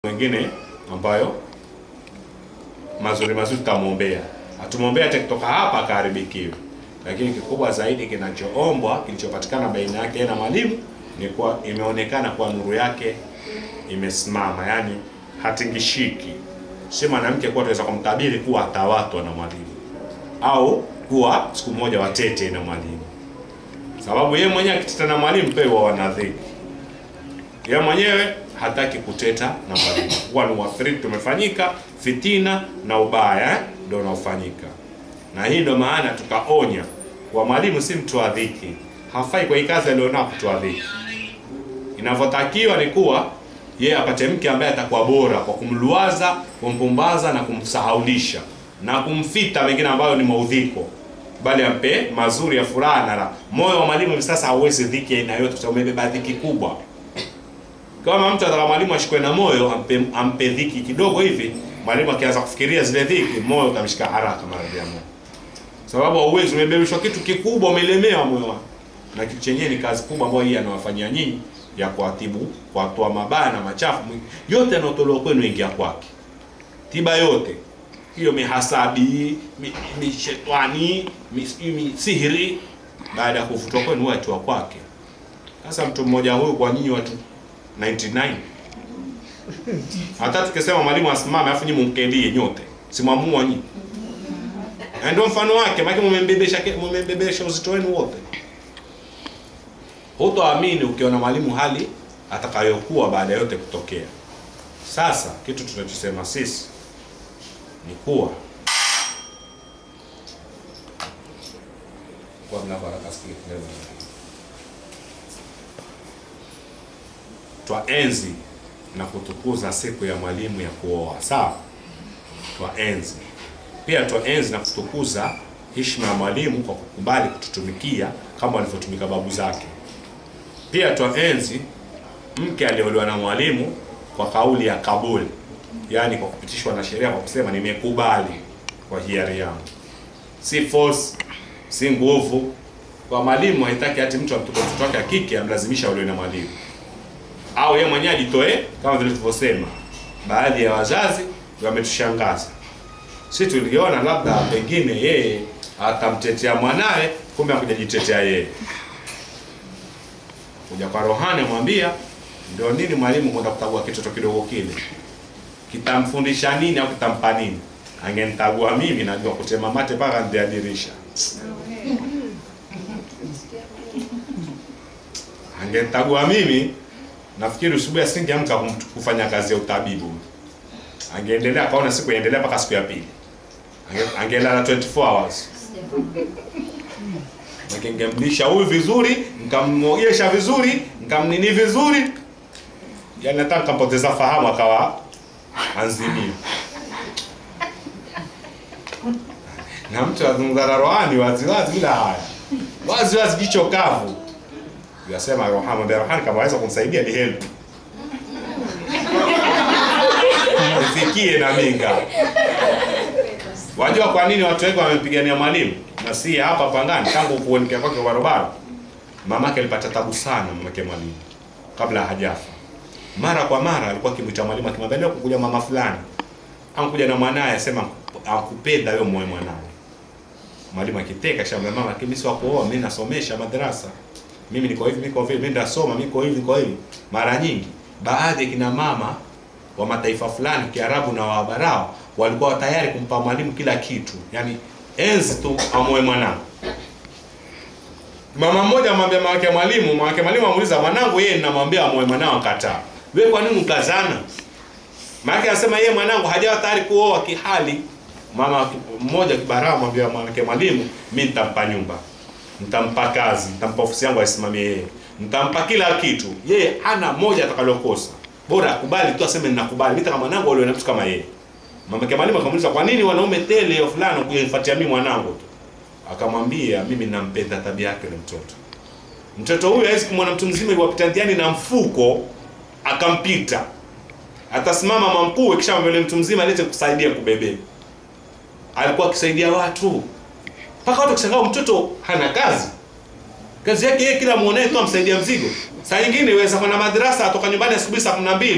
mengine ambayo mazuri mazuri tutamwombea, hatumwombea hata kutoka hapa akaharibikiwe, lakini kikubwa zaidi kinachoombwa kilichopatikana baina yake yeye na mwalimu ni kuwa imeonekana kuwa nuru yake imesimama, yani hatingishiki. Si mwanamke kuwa tunaweza kumtabiri kuwa atawatwa na mwalimu au kuwa siku moja watete na mwalimu, sababu yeye mwenyewe akiteta na mwalimu pia huwa wanadhiki yeye mwenyewe hataki kuteta na mwalimu. Huwa ni uathiriki tumefanyika, fitina na ubaya eh, ndio unaofanyika, na hii ndio maana tukaonya kwa mwalimu si mtu wa dhiki, hafai kwa hii kazi alionao kutoa dhiki. Inavyotakiwa ni kuwa yeye apate mke ambaye atakuwa bora kwa kumluwaza, kumpumbaza na kumsahaulisha na kumfita mengine ambayo ni maudhiko, bali ampe mazuri ya furaha na raha. Moyo wa mwalimu hivi sasa hauwezi dhiki aina yote, kwa sababu umebeba dhiki kubwa kama mtu ataka mwalimu ashikwe na moyo ampe, ampe dhiki kidogo hivi, mwalimu akianza kufikiria zile dhiki, moyo utamshika haraka maradhi ya moyo, sababu hauwezi, umebebeshwa kitu kikubwa, umelemewa moyo wako, na kitu chenyewe ni kazi kubwa ambayo hii anawafanyia nyinyi ya kuatibu, kuatoa mabaya na machafu yote yanayotolewa kwenu, ingia kwake. Tiba yote hiyo, mihasabi, mi, mi shetani, mi, mi sihiri, baada ya kufutwa kwenu, watu wa kwake. Sasa mtu mmoja huyu kwa nyinyi watu 99 hata tukisema mwalimu asimame afu nyinyi mumkelie nyote simwamua nyinyi na ndio mfano wake maana mumembebesha mumembebesha uzito wenu wote hutoamini ukiona mwalimu hali atakayokuwa baada yote kutokea sasa kitu tunachosema sisi ni kuwa kwa mna baraka sikia twaenzi na kutukuza siku ya mwalimu ya kuoa sawa twaenzi pia twaenzi na kutukuza heshima ya mwalimu kwa kukubali kututumikia kama walivyotumika babu zake pia twaenzi mke aliolewa na mwalimu kwa kauli ya kabuli yaani kwa kupitishwa na sheria kwa kusema nimekubali kwa hiari yangu si force si nguvu kwa mwalimu haitaki hati mtu amtuko mtoto wake akike amlazimisha olewe na mwalimu au yeye mwenyewe ajitoe kama vile tulivyosema. Baadhi ya wazazi wametushangaza. Si tuliona labda pengine yeye atamtetea mwanawe, kumbe hakujajitetea yeye. Kuja kwa rohani mwambia ndio nini mwalimu kwenda kutagua kitoto kidogo kile, kitamfundisha nini au kitampa nini? Angenitagua mimi, najua kutema mate mpaka nje ya dirisha. Angenitagua mimi nafikiri usubuhi asingeamka kufanya kazi ya utabibu, angeendelea kaona siku iendelea mpaka siku ya pili, angelala 24 hours. Ningemlisha huyu vizuri, nikamwogesha vizuri, nikamnini vizuri, yani hata nikampoteza fahamu akawa anzimia. Na mtu azungumza na rohani waziwazi bila haya, waziwazi jicho kavu yasema Rohani, mwambia Rohani kama waweza kumsaidia ni help ifikie na minga. Wajua kwa nini watu wengi wamempigania mwalimu na si hapa Pangani? Tangu kuonekea kwake barabara, mamake alipata tabu sana, mamake mwalimu kabla hajafa. Mara kwa mara alikuwa akimwita mwalimu akimwambia, leo kukuja mama fulani ankuja na mwanaye, asema akupenda wewe mwe mwanawe. Mwalimu akiteka shamba, mama kimi si wakuoa, mimi nasomesha madrasa mimi niko hivi, niko hivi, mimi ndasoma, mimi niko hivi, niko hivi. Mara nyingi baadhi ya kina mama wa mataifa fulani Kiarabu na Waabarao walikuwa tayari kumpa mwalimu kila kitu, yani enzi tu amoe mwanangu. Mama mmoja amwambia mama yake mwalimu, mama yake mwalimu amuuliza mwanangu, yeye ninamwambia amoe mwanao akataa. Wewe kwa nini ukazana? Mama yake anasema yeye mwanangu hajawa tayari kuoa kihali. Mama mmoja kibarao amwambia mama yake mwalimu, mimi nitampa nyumba nitampa kazi, nitampa ofisi yangu aisimamie yeye, nitampa kila kitu. Yeye hana moja atakalokosa, bora akubali tu, aseme ninakubali, mimi kama mwanangu aliona mtu kama yeye. Mama yake mwalimu akamuuliza, kwa nini wanaume tele ya fulani kunifuatia mimi mwanangu tu? Akamwambia, mimi nampenda tabia yake ile mtoto. Mtoto huyu hawezi kumwona mtu mzima yuwapita njiani na mfuko akampita, atasimama mamkuu, kisha mbele mtu mzima alete kusaidia kubebea. Alikuwa akisaidia watu mpaka watu kushangaa mtoto hana kazi kazi yake yeye kila muonaye tu amsaidia mzigo saa nyingine iweza kwenda madrasa atoka nyumbani asubuhi saa kumi na mbili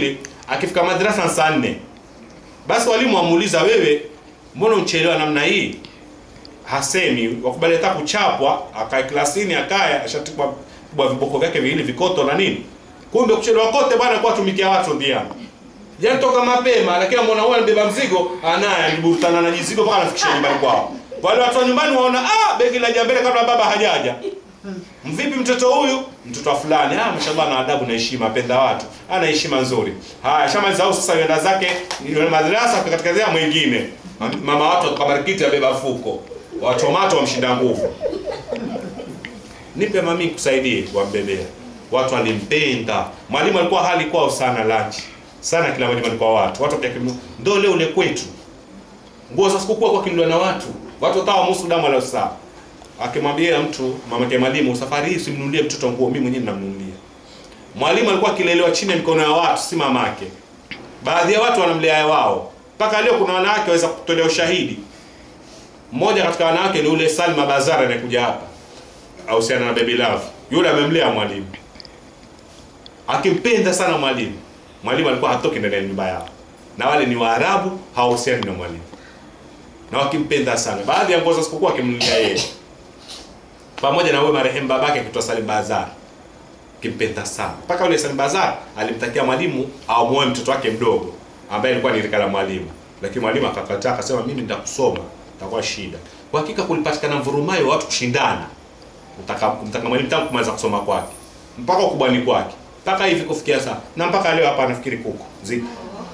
akifika madrasa saa nne basi walimu wamuuliza wewe mbona uchelewa namna hii hasemi wakubali hata kuchapwa akae klasini akae ashatipwa kubwa viboko vyake viwili vikoto na nini kumbe kuchelewa kote bwana kwa tumikia watu ndiani jana toka mapema lakini amwona huyu anabeba mzigo anaye aliburutana na jizigo mpaka anafikisha nyumbani kwao wale watu wa nyumbani waona ah begi la jambele kabla baba hajaja mvipi mtoto huyu mtoto wa fulani ah mashallah na adabu na heshima apenda watu ana heshima nzuri haya shamaliza au sasa yenda zake yule madrasa katika zia mwingine mama watu akabarikiti abeba fuko watomato wamshinda nguvu nipe mami kusaidie wambebea watu walimpenda mwalimu alikuwa hali kwao sana lunch sana kila mwalimu alikuwa watu watu pia ndo leo ule kwetu nguo za sikukuu kwa kinuliwa na watu watu watawa musu damu ala saa akimwambia mtu mamake mwalimu safari hii simnunulie mtoto nguo mimi mwenyewe ninamnunulia mwalimu alikuwa akilelewa chini ya mikono ya watu si mamake baadhi ya watu wanamlea wao mpaka leo kuna wanawake waweza kutolea ushahidi mmoja katika wanawake ni ule Salma Bazara anayekuja hapa ahusiana na Baby Love yule amemlea mwalimu akimpenda sana mwalimu mwalimu alikuwa hatoki ndani ya nyumba yao na wale ni Waarabu hawahusiani na mwalimu na wakimpenda sana baadhi ya nguo za sikukuu akimnunulia yeye pamoja na wewe marehemu babake akitwa Salim Bazar kimpenda sana mpaka yule Salim Bazar alimtakia mwalimu amuoe mtoto wake mdogo ambaye alikuwa ni rika la mwalimu lakini mwalimu akakataa akasema mimi nitakusoma itakuwa shida kwa hakika kulipatikana mvurumayo wa watu kushindana mtaka mtaka mwalimu tangu kumaliza kusoma kwake mpaka ukubwani kwake mpaka hivi kufikia saa na mpaka leo hapa anafikiri kuku ziko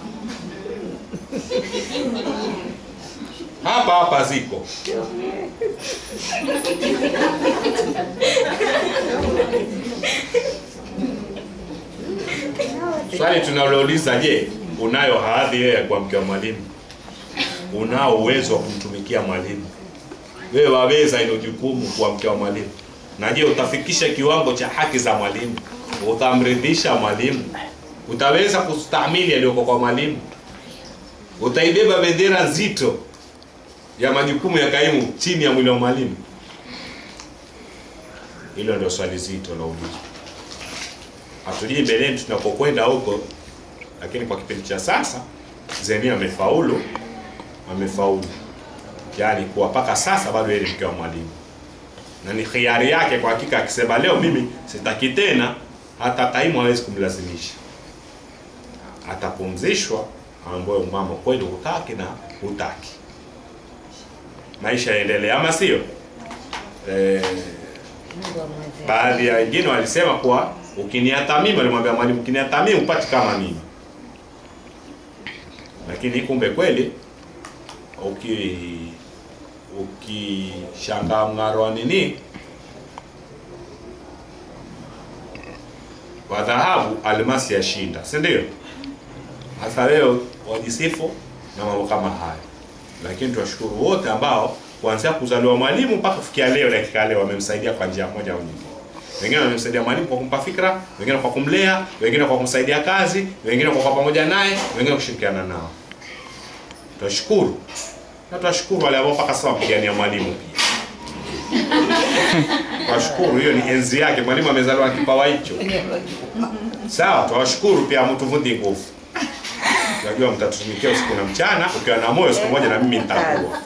hapa hapa ziko swali tunalouliza je unayo hadhi wewe ya kuwa mke wa mwalimu unao uwezo wa kumtumikia mwalimu wewe waweza ilo jukumu kuwa mke wa mwalimu na je utafikisha kiwango cha haki za mwalimu utamridhisha mwalimu utaweza kustahimili yaliyoko kwa mwalimu utaibeba bendera nzito ya majukumu ya kaimu chini ya mwili wa mwalimu hilo ndio swali zito la ulizo hatujui mbeleni tunapokwenda huko lakini kwa kipindi cha sasa zeni amefaulu amefaulu yaani kuwa mpaka sasa bado yeye ni mke wa mwalimu na ni khiari yake kwa hakika akisema leo mimi sitaki tena hata kaimu hawezi kumlazimisha atapumzishwa ambayo mama kweli hutaki na hutaki maisha yaendelee ama sio eh, baadhi ya wengine walisema kuwa ukiniata mimi walimwambia mwalimu ukiniata mimi upati kama mimi lakini kumbe kweli uki ukishangaa mng'aro wa nini wa dhahabu almasi yashinda si ndio hasa leo wajisifu na mambo kama haya lakini tuwashukuru wote ambao kuanzia kuzaliwa mwalimu mpaka kufikia leo dakika leo wamemsaidia kwa njia moja au nyingine wengine wamemsaidia mwalimu kwa kumpa fikra wengine kwa kumlea wengine kwa kumsaidia kazi wengine kwa kuwa pamoja naye wengine kushirikiana nao tunashukuru na tunashukuru wale ambao mpaka sasa wapigania mwalimu pia tunashukuru hiyo ni enzi yake mwalimu amezaliwa na kipawa hicho sawa tunawashukuru pia mtuvundi nguvu najua mtatutumikia usiku na mchana ukiwa na moyo siku moja na mimi nitakuwa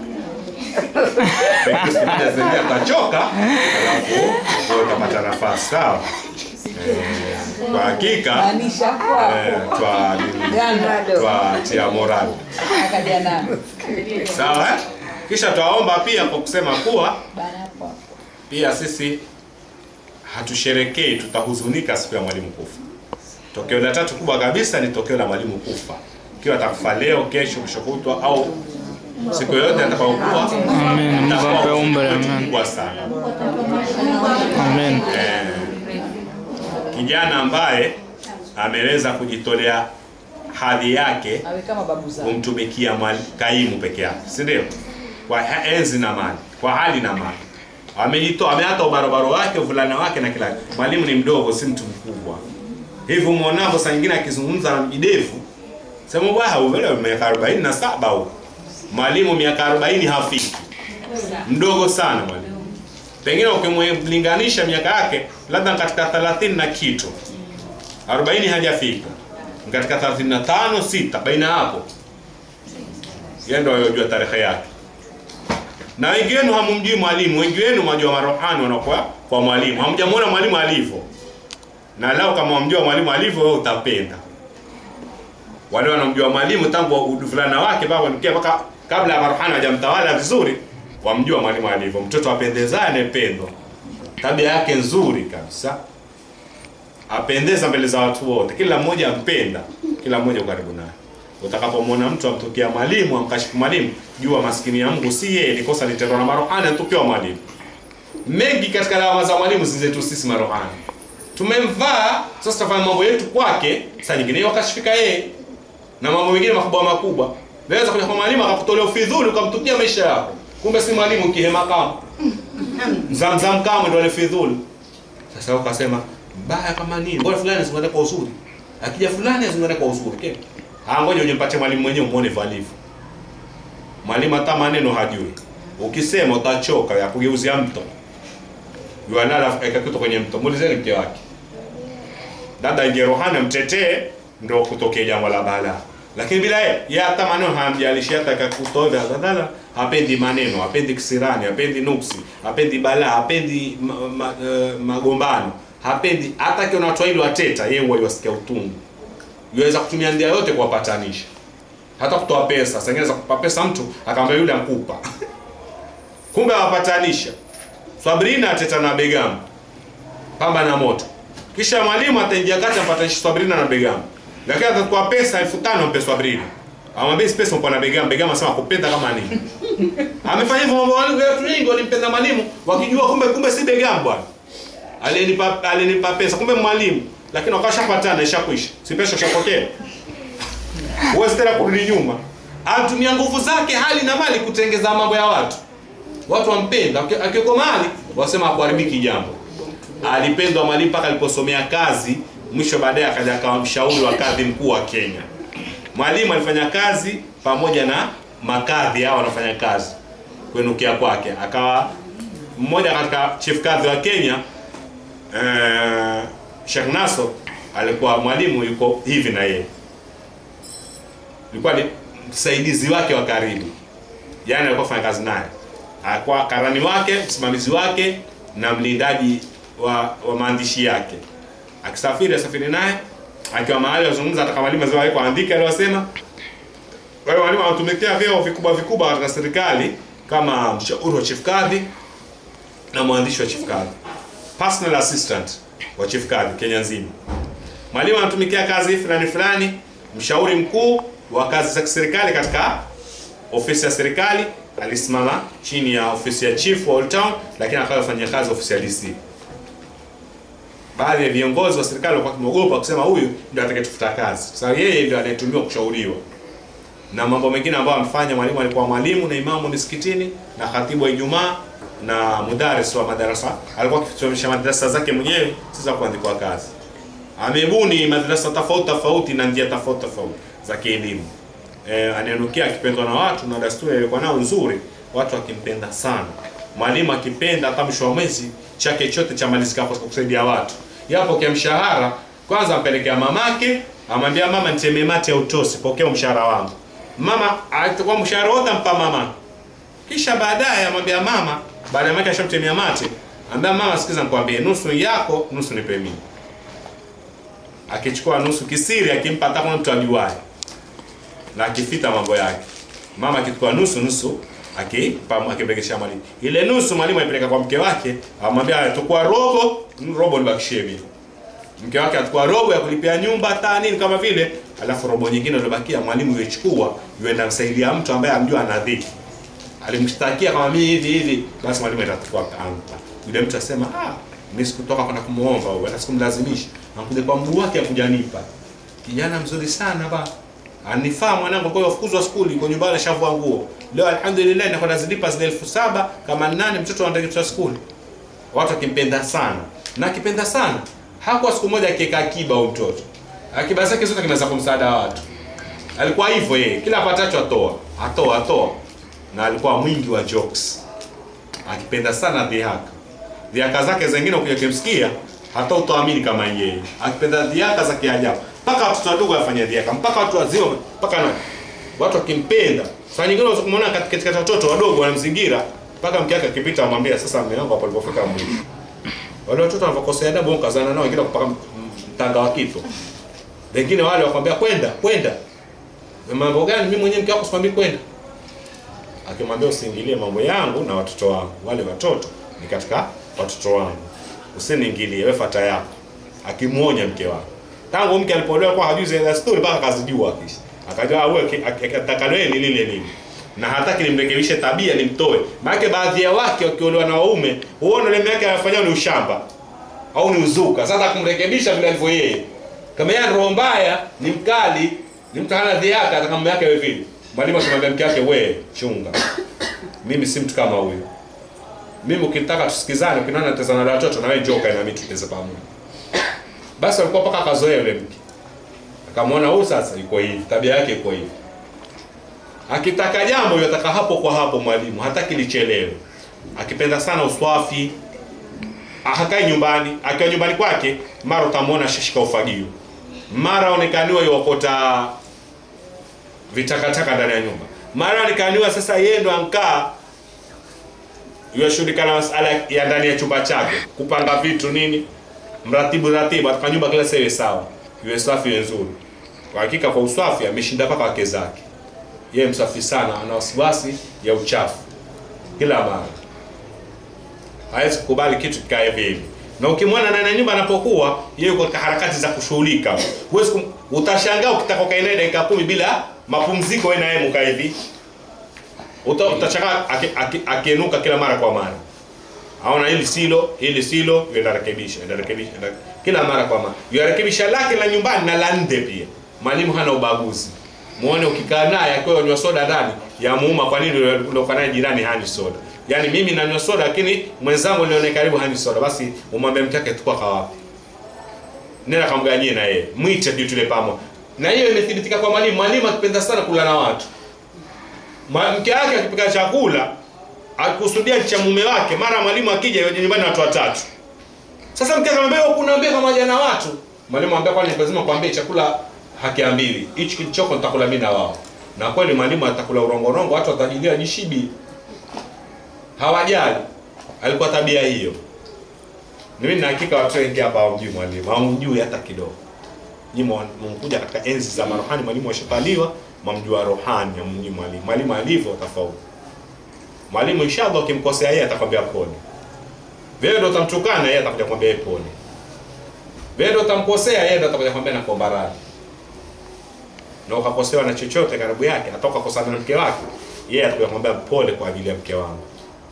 Pengine siku moja Zenia atachoka alafu wewe utapata nafasi sawa Eh, kwa hakika Maanisha kwako. eh, twa Ganda. twatia morali Akaja nalo. sawa eh? kisha twaomba pia kwa kusema kuwa Bana hapo. pia sisi hatusherekei tutahuzunika siku ya mwalimu kufa tokeo la tatu kubwa kabisa ni tokeo la mwalimu kufa ikiwa atakufa leo kesho kesho kutwa au siku yoyote atakayokuwa Amen. Mungu itakuwa ampe umri, huzuni amen. kubwa sana Amen. eh, kijana ambaye ameweza kujitolea hadhi yake Awe kama babu zao. kumtumikia mwali- kaimu peke yake si ndio kwa ha- enzi na mali kwa hali na mali amejitoa ameata ubarobaro wake uvulana wake na kila kitu. mwalimu ni mdogo si mtu mkubwa hivyo muonavyo saa nyingine akizungumza na mjidevu sema bwana uvele miaka 47 huko mwalimu miaka 40 hafiki mdogo sana mwalimu pengine ukimlinganisha miaka yake labda katika 30 na kitu 40 hajafika katika 35 sita baina hapo yeye ndio anajua tarehe yake na wengi wenu hamumjui mwalimu wengi wenu mwajua marohani wanakuwa kwa mwalimu hamjamuona mwalimu alivyo na lao kama wamjua mwalimu alivyo wewe utapenda wale wanamjua mwalimu tangu uduvulana wake mpaka kufikia mpaka kabla ya marohani hajamtawala vizuri wamjua mwalimu alivyo mtoto apendezaye anayependwa tabia yake nzuri kabisa apendeza mbele za watu wote kila mmoja ampenda kila mmoja karibu naye utakapomwona mtu amtokea mwalimu amkashifu mwalimu jua maskini ya Mungu si yeye ni kosa litendwa na marohani anatukiwa mwalimu mengi katika lawama za mwalimu si zetu sisi marohani tumemvaa sasa tufanya mambo yetu kwake saa nyingine wakashifika yeye na mambo mengine makubwa makubwa naweza kuja kwa mwalimu akakutolea ufidhuli ukamtukia maisha yako kumbe si mwalimu kihema kama zamzam kama ndo alifidhuli sasa ukasema mbaya kama nini mbona fulani zingine kwa uzuri akija fulani zingine kwa uzuri okay? ah ngoja ujimpate mwalimu mwenyewe umuone valivyo mwalimu hata maneno hajui ukisema utachoka ya kugeuzia mto yuanala eka kitu kwenye mto muulizeni mke wake dada ingie rohani mtetee ndo kutokea jambo la balaa lakini bila yeye yeye hata maneno hamjalishi hata akakutoa dada hapendi maneno hapendi kisirani hapendi nuksi hapendi balaa hapendi ma, ma, uh, magombano hapendi hata kiona watu wawili wateta yeye huwa yasikia utungu yuweza kutumia ndia yote kuwapatanisha hata kutoa pesa sengine za kupa pesa mtu akamwambia yule amkupa kumbe awapatanisha Sabrina ateta na Begam pamba na moto kisha mwalimu ataingia kati ampatanisha Sabrina na Begam lakini atachukua pesa elfu tano ampe Sabrina amwambia hizi pesa mpo na Begam Begam anasema kupenda kama nini amefanya hivyo mambo wale watu wengi walimpenda mwalimu wakijua kumbe kumbe si Begam bwana alinipa alinipa pesa kumbe mwalimu lakini wakashapatana ishakwisha si pesa ushapotea huwezi tena kurudi nyuma anatumia nguvu zake hali na mali kutengeza mambo ya watu watu wampenda akiweko mali wasema hakuharibiki jambo alipendwa mwalimu mpaka aliposomea kazi mwisho baadaye akaja akawa mshauri wa kadhi mkuu wa Kenya mwalimu alifanya kazi pamoja na makadhi hao wanafanya kazi kuenukia kwake akawa mmoja katika chief kadhi wa Kenya eh, Sheikh Naso alikuwa mwalimu yuko hivi na yeye alikuwa ni msaidizi wake wa karibu yani alikuwa fanya kazi naye alikuwa karani wake msimamizi wake na mlindaji wa, wa maandishi yake akisafiri asafiri naye akiwa mahali azungumza hata kama mwalimu azwa yako andika aliyosema wale walimu wanatumikia vyeo vikubwa vikubwa katika serikali kama mshauri wa chief kadhi na mwandishi wa chief kadhi personal assistant wa chief kadhi Kenya nzima mwalimu anatumikia kazi fulani fulani mshauri mkuu wa kazi za kiserikali katika ofisi ya serikali alisimama chini ya ofisi ya chief wa Old Town lakini akawa fanya kazi ofisi ya DC baadhi ya viongozi wa serikali walikuwa wakimogopa kusema huyu ndio atakayetufuta kazi sasa so, yeye ndio anayetumiwa kushauriwa na mambo mengine ambayo amfanya mwalimu alikuwa mwalimu na imamu misikitini na khatibu wa Ijumaa na mudaris wa madarasa alikuwa akifundisha madarasa zake mwenyewe sasa kuandikwa kazi amebuni madarasa tofauti tofauti na njia tofauti tofauti za kielimu e, anaenukia akipendwa na watu na desturi ilikuwa nao nzuri watu akimpenda sana mwalimu akipenda hata mwisho wa mwezi chake chote cha malizika kwa kusaidia watu yapo kia mshahara kwanza ampelekea mamake amwambia mama nitemee mate ya utosi pokea mshahara wangu mama atakuwa mshahara wote ampa mama kisha baadaye amwambia mama baada ya mama ashamtemea mate ambia mama sikiza nikwambie nusu yako nusu nipe mimi akichukua nusu kisiri akimpa hata kama mtu ajuaye na akifita mambo yake mama akichukua nusu nusu akimpelekesha mwalimu ile nusu mwalimu aipeleka kwa mke wake amwambia tukua robo robo nibakishie mimi mke wake atakuwa robo ya kulipia nyumba hata nini kama vile alafu robo nyingine iliyobakia mwalimu yochukua yuenda msaidia mtu ambaye amjua ana dhiki alimshtakia kama mimi hivi hivi basi mwalimu atachukua ampa yule mtu asema ah mimi sikutoka kwenda kumuomba au hata sikumlazimisha anakuja kwa mguu wake akujanipa kijana mzuri sana ba anifaa mwanangu kwa fukuzwa skuli kwa nyumbani ashavua nguo leo alhamdulillah ninakwenda zilipa zile elfu saba kama nane mtoto anataka skuli watu akimpenda sana na akipenda sana hakuwa siku moja akiweka akiba au mtoto akiba zake zote kinaweza kumsaada watu alikuwa hivyo yeye kila apatacho atoa atoa atoa na alikuwa mwingi wa jokes akipenda sana dhihaka dhihaka zake zingine ukija kumsikia hata utaamini kama yeye akipenda dhihaka za kiajabu mpaka watoto wadogo wafanya dhiaka mpaka watu wazima mpaka na watu wakimpenda saa nyingine unaweza kumwona katika katika watoto wadogo wanamzingira mpaka mke wake akipita amwambia sasa mume wangu hapo alipofika mwisho wale watoto wanavyokosea adabu kazana nao wengine kupaka mtanga wa kito wengine wale wakwambia kwenda kwenda mambo gani mimi mwenyewe mke wako sikwambii kwenda akimwambia usiingilie mambo yangu na watoto wangu wale watoto ni katika watoto wangu usiniingilie wewe fata yako akimuonya mke wake tangu mke alipoolewa kwa hajui zile story mpaka akazijua kisha akajua wewe atakaloe ni lile lile na hataki nimrekebishe tabia nimtoe maana baadhi ya wake wakiolewa na waume huona ile yake anafanya ni ushamba au ni uzuka sasa kumrekebisha vile alivyo yeye kama yeye ana roho mbaya ni mkali ni mtu hana dhiaka atakamwambia yake wewe vile mwalimu akimwambia mke wake wewe chunga mimi si mtu kama huyo mimi ukitaka tusikizane ukinaona tezana na watoto na wewe njoo kae na mimi tuteze pamoja basi alikuwa mpaka akazoea yule mke akamwona huyu sasa yuko hivi tabia yake iko hivi akitaka jambo yataka hapo kwa hapo mwalimu hataki lichelewe akipenda sana uswafi hakai nyumbani akiwa nyumbani kwake mara utamwona shashika ufagio mara aonekaniwa yuokota vitakataka ndani ya nyumba mara aonekaniwa sasa yeye ndo ankaa yashughulika na masala ya ndani ya chumba chake kupanga vitu nini mratibu ratibu ataka nyumba kila sewe sawa iwe safi iwe nzuri kwa hakika kwa uswafi ameshinda mpaka wake zake yeye msafi sana ana wasiwasi ya uchafu kila mara hawezi kukubali kitu kikae hivi hivi na ukimwona ndani ya nyumba anapokuwa yeye yuko katika harakati za kushughulika huwezi kum... utashangaa ukitaka ukae naye dakika kumi bila mapumziko wewe na yeye mkaa hivi Uta, utashangaa akienuka aki, kila mara kwa mara aona hili silo hili silo yenda rekebisha yenda rekebisha yenda kila mara kwa mara yarekebisha lake la nyumbani na la nje pia mwalimu hana ubaguzi muone ukikaa naye akiwa anywa soda ndani ya muuma kwa nini uliokuwa naye jirani hani soda yaani mimi nanywa soda lakini mwenzangu nione karibu hani soda basi umwambie mke wake tukua kawapi nenda kamganyie na yeye mwite ndio tule pamoja na hiyo imethibitika kwa mwalimu mwalimu akipenda sana kula na watu mke wake akipika chakula akusudia cha mume wake mara mwalimu akija yaje nyumbani watu watatu sasa mke akamwambia kunaambia pamoja na watu mwalimu anambia kwani lazima kuambia chakula hakiambiwi hichi kilichoko nitakula mimi na wao na kweli mwalimu atakula urongorongo watu watajilia jishibi hawajali alikuwa tabia hiyo mimi na hakika watu wengi hapa hawamjui mwalimu hawamjui hata kidogo nyinyi mkuja katika enzi za marohani mwalimu ashapaliwa mamjua rohani amjui mwalimu mwalimu alivyo tofauti mwalimu inshallah ukimkosea yeye atakwambia pole wewe ndio utamtukana yeye atakuja kwambia pole wewe ndio utamkosea yeye ndio atakuja kwambia nakuomba radhi na ukakosewa na chochote karibu yake atoka kosana na mke wake yeye atakuja kwambia pole kwa ajili ya mke wangu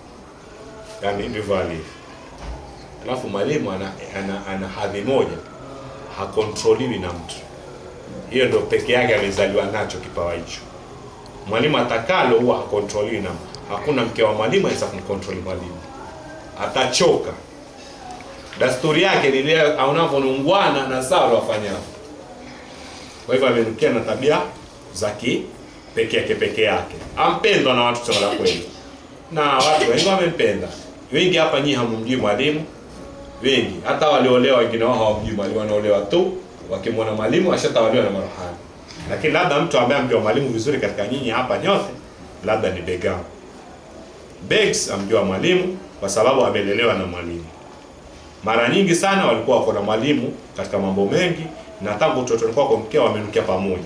yani ndivyo alivyo alafu mwalimu ana, ana, ana hadhi moja hakontroliwi na mtu hiyo ndio peke yake amezaliwa nacho kipawa hicho mwalimu atakalo huwa hakontroliwi na mtu hakuna mke wa mwalimu aweza kumkontroli mwalimu atachoka dasturi yake ni ile anavyonungwana na sawa wafanyao kwa hivyo amenukia na tabia za kipekee yake peke yake ampendwa na watu sema la kweli na watu wengi wamempenda wengi hapa nyinyi hamumjui mwalimu wengi hata waliolewa wengine wao hawamjui mwalimu wanaolewa tu wakimwona mwalimu ashatawaliwa na marohani lakini labda mtu ambaye amjua mwalimu vizuri katika nyinyi hapa nyote labda ni Begam Begs amjua mwalimu kwa sababu amelelewa na mwalimu mara nyingi sana walikuwa wako na mwalimu katika mambo mengi na tangu utotoni kwao kwa mkeo wamenukia pamoja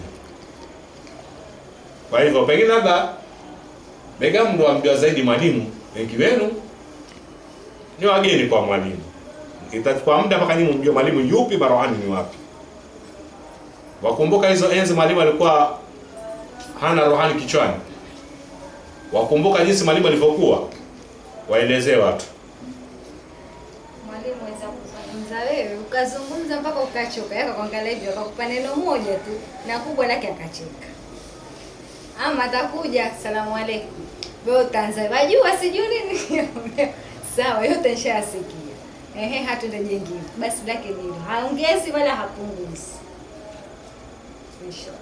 kwa hivyo pengine labda Begam ndo amjua zaidi mwalimu wengi wenu ni wageni kwa mwalimu itachukua muda mpaka nyinyi mjue mwalimu yupi marohani ni wapi wakumbuka hizo enzi mwalimu alikuwa hana rohani kichwani wakumbuka jinsi mwalimu alivyokuwa waelezee watu mwalimu weza kuzungumza wewe ukazungumza mpaka ukachoka yaka kuangalia hivyo akakupa neno moja tu na kubwa lake akacheka ama atakuja salamu alaikum wewe utaanza wajua sijui nini sawa yote nishasikia ehe hatunda jengine basi lake ni hilo haongezi wala hapunguzi In short.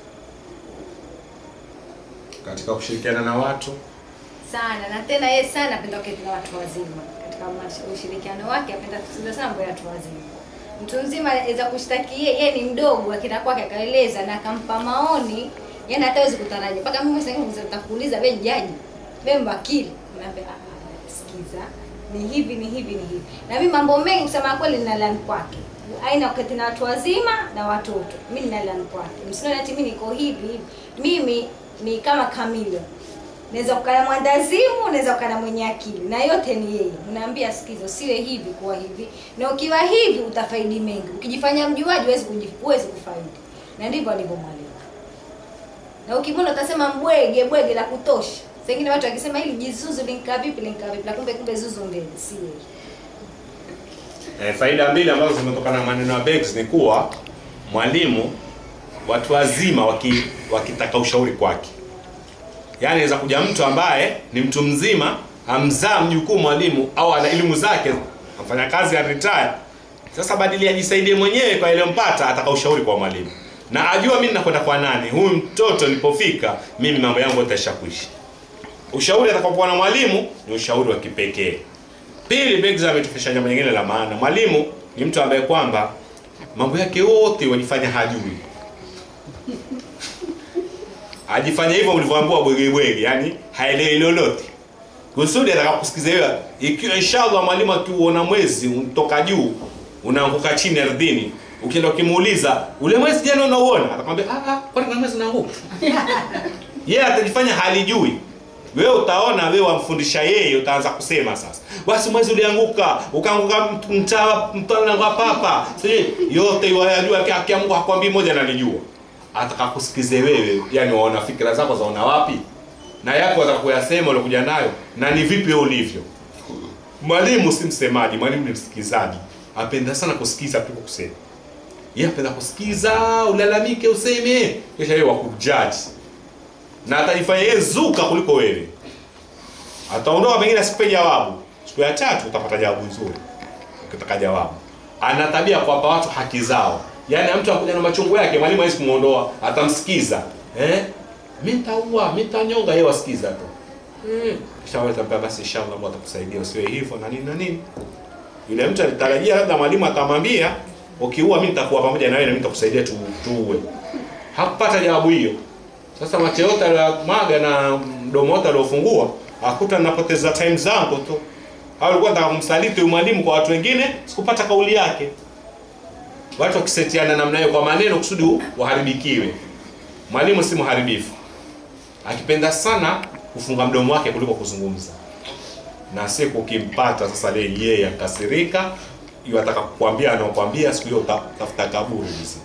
katika kushirikiana na watu sana na tena yeye sana apenda kuketi na watu wazima katika mash- ushirikiano wake apenda kusikiza sana mambo ya watu wazima mtu mzima aweza kushtaki yeye yeye ni mdogo akina kwake akaeleza na akampa maoni yani hata hawezi kutarajia mpaka mimi sasa hivi nitakuuliza wewe jaji wewe wakili unaambia ah ah, sikiza ni hivi ni hivi ni hivi na mimi mambo mengi kusema kweli ninalan kwake aina wakati na watu wazima na watoto mimi ninalan kwake msinione ati mimi niko hivi hivi mimi ni kama kamilion naweza kukana mwandazimu naweza kukana mwenye akili na yote ni yeye unaambia sikizo siwe hivi kuwa hivi na ukiwa hivi utafaidi mengi ukijifanya mjuaji huwezi kuji- huwezi kufaidi na ndivyo alivyo mwalimu na ukimwona utasema mbwege bwege la kutosha sengine watu wakisema hili jizuzu linkaa vipi linkaa vipi na kumbe kumbe zuzu mbele si yeye Eh, faida mbili ambazo zimetokana na maneno ya Beggs ni kuwa mwalimu watu wazima waki, wakitaka ushauri kwake, yaani inaweza kuja mtu ambaye ni mtu mzima amzaa mjukuu mwalimu au ana elimu zake, afanya kazi ya retire. Sasa badili ajisaidie mwenyewe kwa ile mpata, ataka ushauri kwa mwalimu na ajua mimi nakwenda kwa nani, huyu mtoto nilipofika mimi mambo yangu yataisha kuishi. Ushauri atakapokuwa na mwalimu ni ushauri wa kipekee. Pili, Beggs ametufundisha jambo lingine la maana. Mwalimu ni mtu ambaye kwamba mambo yake yote wajifanya hajui, ajifanya hivyo ulivyoambiwa bwege bwege, yani haelewi lolote kusudi atakakusikiza wewe. Ikiwa inshallah mwalimu akiuona mwezi unatoka juu unaanguka chini ardhini, ukienda ukimuuliza ule mwezi jana unauona, atakwambia ah, ah, kwani kuna mwezi unaanguka? yeye atajifanya halijui wewe utaona wewe wamfundisha yeye utaanza kusema sasa basi mwezi ulianguka ukaanguka mtaa mtana wa papa sijui yote yajua akiamka hakwambii moja nalijua atakakusikize wewe yani waona fikira zako zaona wapi na yako atakuyasema ulikuja nayo na ni vipi wewe ulivyo mwalimu si msemaji mwalimu ni msikizaji apenda sana kusikiza kuliko kusema yeye apenda kusikiza ulalamike useme kisha yeye wakujaji na atajifanya yeye zuka kuliko wewe. Ataondoka pengine asikupe jawabu, siku ya tatu utapata jawabu nzuri ukitaka jawabu. Ana tabia ya kuwapa watu haki zao, yaani mtu akuja na machungu yake, mwalimu hawezi kumuondoa, atamsikiza eh, mimi nitaua, mimi nitanyonga, yeye wasikiza tu mm. Kisha wewe utamwambia basi, inshallah Mungu atakusaidia usiwe hivyo na nini na nini. Yule mtu alitarajia labda mwalimu atamwambia ukiua, mimi nitakuwa pamoja na wewe na mimi nitakusaidia tu, tuue. Hakupata jawabu hiyo. Sasa macho yote aliyomwaga na mdomo wote aliofungua, akuta napoteza time zangu tu. Au alikuwa nataka kumsaliti huyu mwalimu kwa watu wengine, sikupata kauli yake. Watu wakisetiana namna hiyo kwa maneno kusudi waharibikiwe. Mwalimu si mharibifu. Akipenda sana kufunga mdomo wake kuliko kuzungumza. Na siku ukimpata sasa leo yeye akasirika, yeye ataka kukwambia anaokuambia siku hiyo utafuta kaburi mzito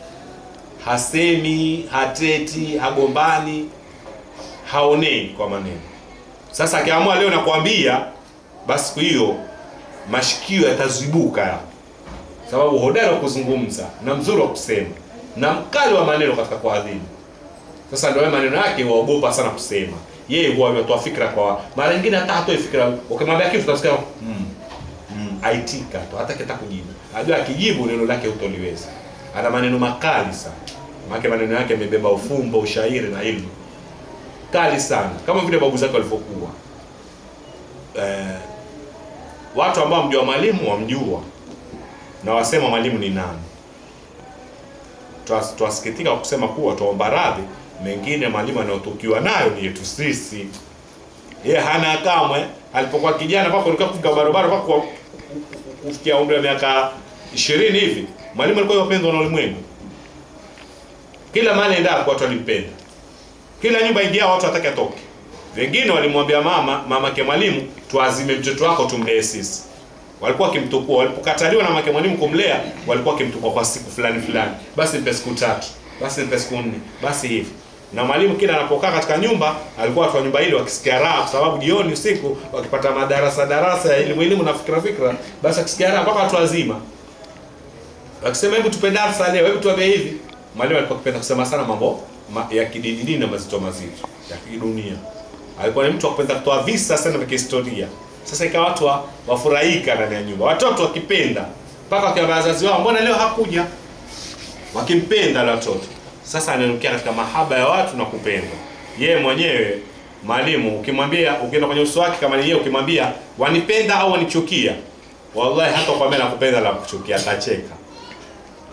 hasemi, hateti, hagombani, haonei kwa maneno. Sasa akiamua leo nakwambia, basi siku hiyo mashikio yatazibuka, sababu hodari wa kuzungumza na mzuri wa kusema na mkali wa maneno katika kuadhibu. Sasa ndio maneno yake waogopa sana kusema. Yeye huwa ametoa fikra kwa mara nyingine, hata hatoi fikra. Ukimwambia kitu utasikia mm, mm, aitika tu, hata kita kujibu. Ajua akijibu neno lake hutoliweza. Ana maneno makali sana maana maneno yake yamebeba ufumbo, ushairi na ilmu kali sana, kama vile babu zake walivyokuwa. Eh, watu ambao mjua mwalimu wamjua na wasema mwalimu ni nani. Twas- Twasikitika kwa kusema kuwa tuomba radhi, mengine mwalimu anayotukiwa nayo ni yetu sisi. Yeye hana kamwe, alipokuwa kijana mpaka ulikuwa kufika barabara mpaka ku- kufikia umri wa miaka 20 hivi, mwalimu alikuwa yupendwa na ulimwengu kila mahali endapo watu walimpenda, kila nyumba ingia watu watake atoke. Wengine walimwambia mama mamake mwalimu, tuazime mtoto wako tumlee sisi. Walikuwa wakimtukua, walipokataliwa na mamake mwalimu kumlea, walikuwa wakimtukua kwa siku fulani fulani, basi mpe siku tatu, basi mpe siku nne, basi hivi. Na mwalimu kila anapokaa katika nyumba, alikuwa watu wa nyumba ile wakisikia raha, kwa sababu jioni usiku wakipata madarasa darasa ya elimu elimu na fikra fikra, basi akisikia raha mpaka watu wazima wakisema hebu tupe darasa leo, hebu tuambie hivi. Mwalimu alikuwa akipenda kusema sana mambo ma, ya kidini dini na mazito mazito ya kidunia. Alikuwa ni mtu wa kupenda kutoa visa sana vya kihistoria. Sasa ikawa watu wa, wafurahika ndani ya nyumba, watoto wakipenda mpaka wakiwa wazazi wao, mbona leo hakuja? Wakimpenda wale watoto. Sasa ananukia katika mahaba ya watu na kupenda yeye mwenyewe. Mwalimu ukimwambia, ukienda kwenye uso wake kama ni yeye, ukimwambia wanipenda au wanichukia, wallahi hata kwambia nakupenda la kuchukia, atacheka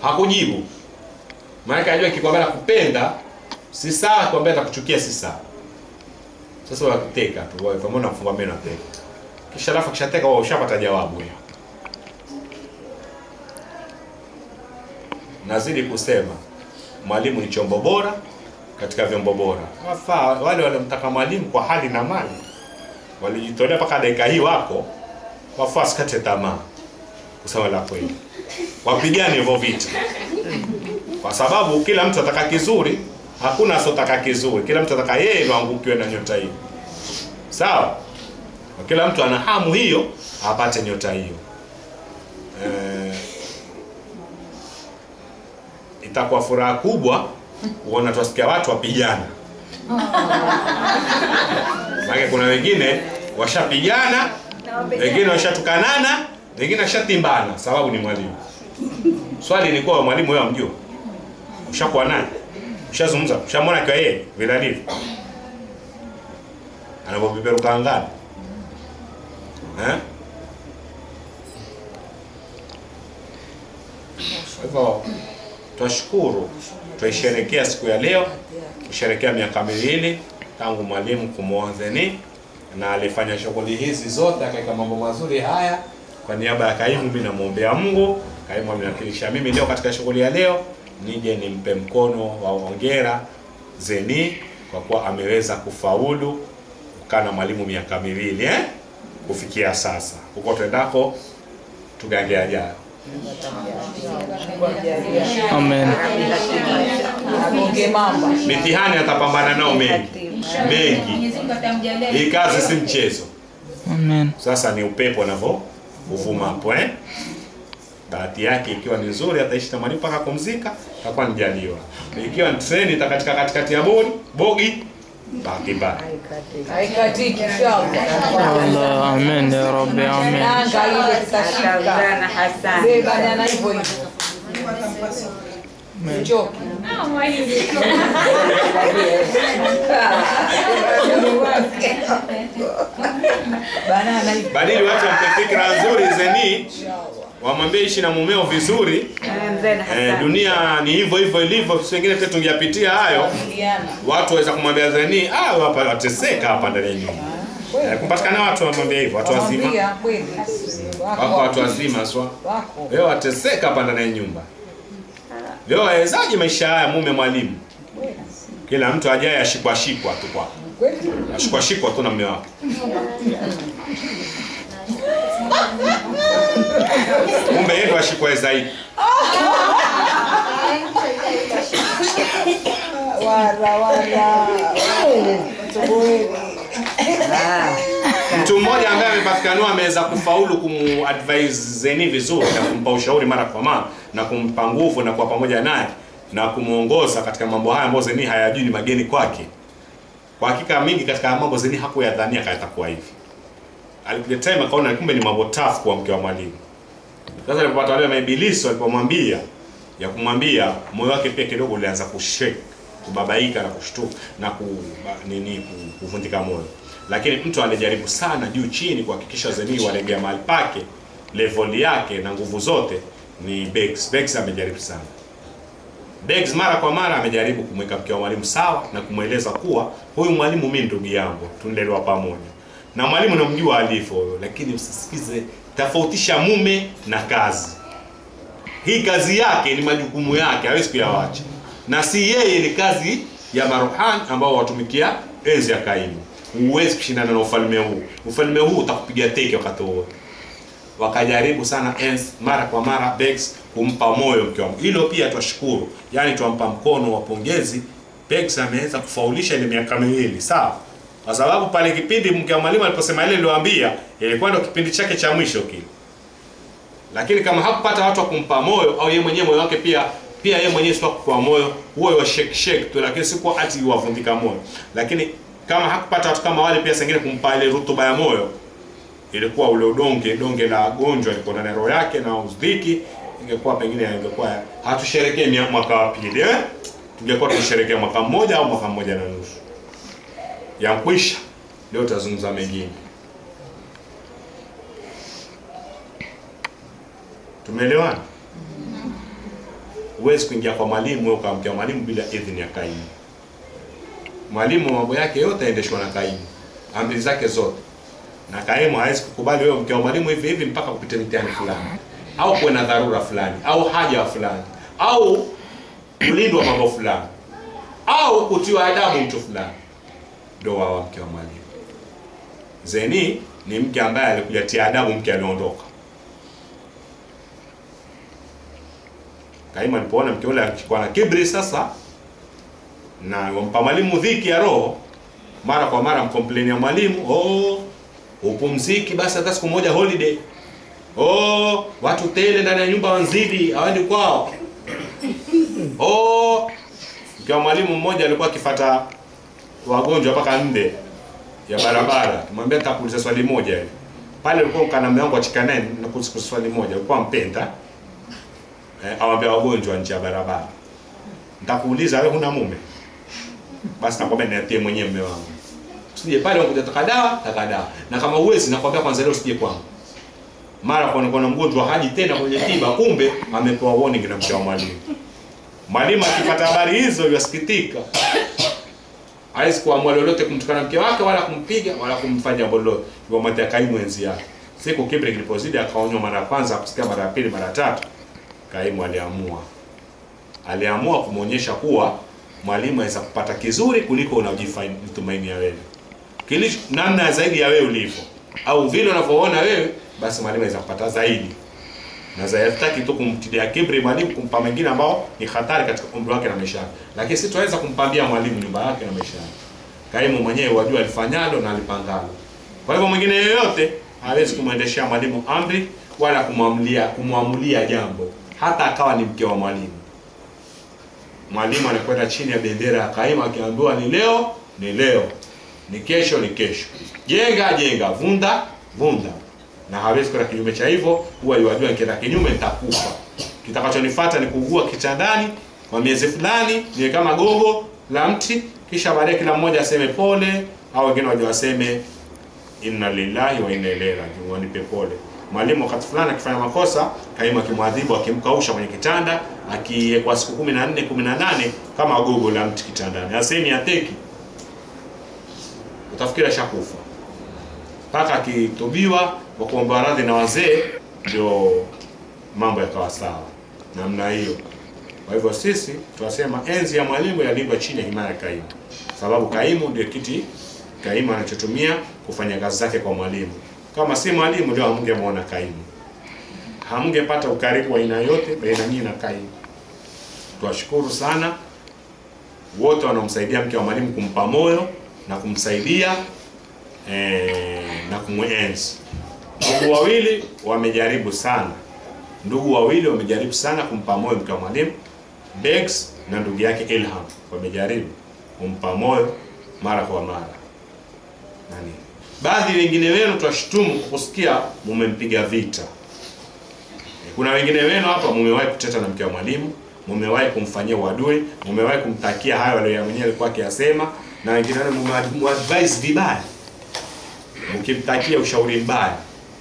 hakujibu maana ajua kikwambia nakupenda si sawa kikwambia atakuchukia si sawa sasa wakiteka tu wewe pamoja na kufunga meno ateka kisha alafu kishateka wao ushapata jawabu hiyo nazidi kusema mwalimu ni chombo bora katika vyombo bora wafaa wale waliomtaka mwalimu kwa hali na mali walijitolea mpaka dakika hii wako wafaa wasikate tamaa kusema la kweli wapigane hivyo vita kwa sababu kila mtu ataka kizuri hakuna asiotaka kizuri kila mtu ataka yeye ndo angukiwe na nyota hiyo sawa Na kila mtu ana hamu hiyo apate nyota hiyo eh, itakuwa furaha kubwa kuona tuwasikia watu wapigana maana kuna wengine washapigana wengine washatukanana wengine washatimbana sababu ni mwalimu swali ni kuwa mwalimu wewe amjua ushakuwa naye ushazungumza ushamwona kwa yeye vile alivyo anapopeperuka angani eh? Kwa hivyo twashukuru, twaisherekea siku ya leo, kusherekea miaka miwili tangu mwalimu kumwozeni na alifanya shughuli hizi zote, akaweka mambo mazuri haya. Kwa niaba ya kaimu, mimi namwombea Mungu, kaimu ameniwakilisha mimi leo katika shughuli ya leo, nije nimpe mkono wa hongera Zeni kwa kuwa ameweza kufaulu kukaa na mwalimu miaka miwili eh? kufikia sasa. Huko twendako tugange ajayo. Amen. Agonge mamba. Mitihani atapambana nao mengi mengi. Mwenyezi Mungu atamjalia Hii kazi si mchezo. Amen. Sasa ni upepo unavyo uvuma hapo eh. Bahati yake ikiwa ni nzuri, ataishi na mwalimu mpaka kumzika, atakuwa nijaliwa. Ikiwa ni treni itakatika katikati ya bodi bogi, bahati mbaya. Haikatiki inshallah. Allah. Amen ya Rabbi. Amen. Nanga ile tutashika. Beba na hivyo hivyo. Choki. Banana hivyo. Badili watu wampe fikra nzuri zeni, wamwambie ishi na mumeo vizuri. Eh, dunia ni hivyo hivyo ilivyo, sisi wengine pia tungeyapitia hayo. Diana. Watu waweza kumwambia zeni, ah, hapa wateseka hapa ndani ya nyumba. Eh, kumpatikana watu wamwambia hivyo, watu wazima. Wamwambia kweli. Wako watu wazima swa. Wako. Leo wateseka hapa ndani ya nyumba. Leo wawezaje maisha haya mume mwalimu? Kila mtu ajaye ashikwa shikwa tu kwa. Kweli. Ashikwa shikwa tu na mume wake. Kumbe yeye ndo ashikwa zaidi. Wara wara. Tuboe. Mtu mmoja ambaye amepatikaniwa ameweza kufaulu kumadvise Zeni vizuri na kumpa ushauri mara kwa mara na kumpa nguvu na kuwa pamoja naye na kumuongoza katika mambo haya ambayo Zeni hayajui ni mageni kwake. Kwa hakika mingi katika haya mambo Zeni hakuyadhania kama yatakuwa hivi. Alikuja time akaona kumbe ni mambo tough kwa mke wa mwalimu. Sasa alipopata wale maibilisi walipomwambia ya kumwambia moyo wake pia kidogo ulianza kushake, kubabaika na kushtuka na ku, nini ku- kuvunjika moyo. Lakini mtu alijaribu sana juu chini kuhakikisha Zeni walegea mahali pake, level yake na nguvu zote ni Bex. Bex amejaribu sana. Bex mara kwa mara amejaribu kumweka mke wa mwalimu sawa na kumweleza kuwa huyu mwalimu mimi ndugu yangu, tunalelewa pamoja. Na mwalimu namjua alivyo huyo, lakini usisikize, tofautisha mume na kazi. Hii kazi yake ni majukumu yake, hawezi kuyawacha, na si yeye, ni kazi ya maruhani ambao watumikia enzi ya kaimu. Huwezi kushindana na ufalme huu. Ufalme huu utakupiga teke wakati wote wakajaribu sana ens mara kwa mara Bex kumpa moyo mke wangu. Hilo pia twashukuru, yaani twampa mkono wa pongezi. Bex ameweza kufaulisha ile miaka miwili, sawa, kwa sababu pale kipindi mke wa mwalimu aliposema ile niliyoambia, ilikuwa ndio kipindi chake cha mwisho kile. Lakini kama hakupata watu wa kumpa moyo au yeye mwenyewe moyo wake pia pia yeye mwenyewe sio kwa moyo huo wa shake shake tu, lakini si kwa ati wavundika moyo. Lakini kama hakupata watu kama wale pia sengine kumpa ile rutuba ya moyo, ilikuwa ule udonge donge la gonjwa liko ndani ya roho yake na uzdiki, ingekuwa pengine ingekuwa hatusherekee mia- mwaka wa pili eh, tungekuwa tusherekea mwaka mmoja au mwaka mmoja na nusu ya kwisha. Leo tutazungumza mengine. Tumeelewana? huwezi kuingia kwa mwalimu wewe ukamkia mwalimu bila idhini ya kaimu. Mwalimu mambo yake yote yaendeshwa na kaimu, amri zake zote, na kaimu hawezi kukubali wewe mkia wa mwalimu hivi hivi mpaka kupita mitihani fulani, au kuwe na dharura fulani, au haja fulani, au kulindwa mambo fulani, au kutiwa adabu mtu fulani, ndio wawa mke wa mwalimu. Zeni ni mke ambaye alikuja tia adabu mke aliondoka. Kaimu alipoona mke ule alikuwa na kibri sasa, na wampa mwalimu dhiki ya roho, mara kwa mara mkompleni ya mwalimu, oh, upumziki basi hata siku moja holiday. Oh, watu tele ndani ya nyumba wanzidi, hawaendi kwao. Oh, mke wa mwalimu mmoja alikuwa akifata wagonjwa mpaka nde ya barabara. Kimwambia nitakuuliza swali moja hivi. Pale ulikuwa kana mume wangu achika naye na kusiku swali moja. Ulikuwa mpenda. Eh, awambia wagonjwa nje ya barabara. Nitakuuliza wewe huna mume? Basi nakwambia niatie mwenyewe mume wangu. Usije pale unakuja taka dawa, taka dawa. Na kama uwezi nakwambia kwanza leo usije kwangu. Mara kwa kuna mgonjwa haji tena kwenye tiba, kumbe amepewa warning na mke wa mwalimu. Mwalimu akipata habari hizo yasikitika hawezi kuamua lolote kumtukana mke wake wala kumpiga wala kumfanya jambo lolote, yamwatia kaimu enzi yake. Siku kibri kilipozidi, akaonywa mara ya kwanza, kusikia mara ya pili, mara ya tatu, kaimu aliamua aliamua kumwonyesha kuwa mwalimu aweza kupata kizuri kuliko unajitumaini wewe, kilicho namna zaidi ya wewe ulivyo, au vile unavyoona wewe, basi mwalimu aweza kupata zaidi na zayataki tu kumtilia kibri mwalimu kumpa mengine ambao ni hatari katika umri wake na maisha yake, lakini si tuweza kumpambia mwalimu nyumba yake na maisha yake. Kaimu mwenyewe wajua alifanyalo na alipangalo. Kwa hivyo mwingine yeyote hawezi kumwendeshea mwalimu amri wala kumwamulia kumwamulia jambo, hata akawa ni mke wa mwalimu. Mwalimu anakwenda chini ya bendera ya kaimu, akiambiwa ni leo ni leo, ni kesho ni kesho, jenga jenga, vunda vunda na hawezi kwenda kinyume cha hivyo, huwa yuwajua nikienda kinyume nitakufa. Kitakachonifuata ni kuugua kitandani kwa miezi fulani, niwe kama gogo la mti, kisha baadaye kila mmoja aseme pole, au wengine waje waseme inna lillahi wa inna ilaihi rajiun, wanipe pole. Mwalimu wakati fulani akifanya makosa, kaimu akimwadhibu, akimkausha kwenye kitanda, akiwekwa siku 14 18 kama gogo la mti kitandani, asemi ateki, utafikiri ashakufa mpaka akitubiwa kwa kuomba radhi na wazee, ndio mambo yakawa sawa namna hiyo. Kwa hivyo sisi tunasema enzi ya mwalimu yalindwa chini ya himaya ya kaimu, sababu kaimu ndio kiti kaimu anachotumia kufanya kazi zake kwa mwalimu. Kama si mwalimu, ndio hamngemwona kaimu, hamngepata ukaribu wa aina yote baina nyinyi na kaimu. Tuwashukuru sana wote wanaomsaidia mke wa mwalimu kumpa moyo na kumsaidia eh, na kumwenzi. Ndugu wawili wamejaribu sana, ndugu wawili wamejaribu sana kumpa moyo mke wa mwalimu. Bex na ndugu yake Ilham wamejaribu kumpa moyo mara kwa mara. Nani? Baadhi wengine wenu twashutumu kwa kusikia mumempiga vita. Kuna wengine wenu hapa mumewahi kuteta na mke wa mwalimu, mumewahi kumfanyia uadui, mumewahi kumtakia hayo aliyoyamwenyewe alikuwa akiyasema, na wengine wenu mumeadvise vibaya mkimtakia ushauri mbaya.